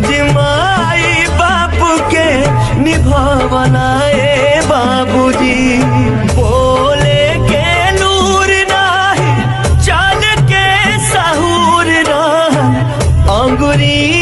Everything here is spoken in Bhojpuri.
फर्ज माई बापू के निभावना ए बाबूजी बोले के नूर नाही चाल के सहूर ना अंगुरी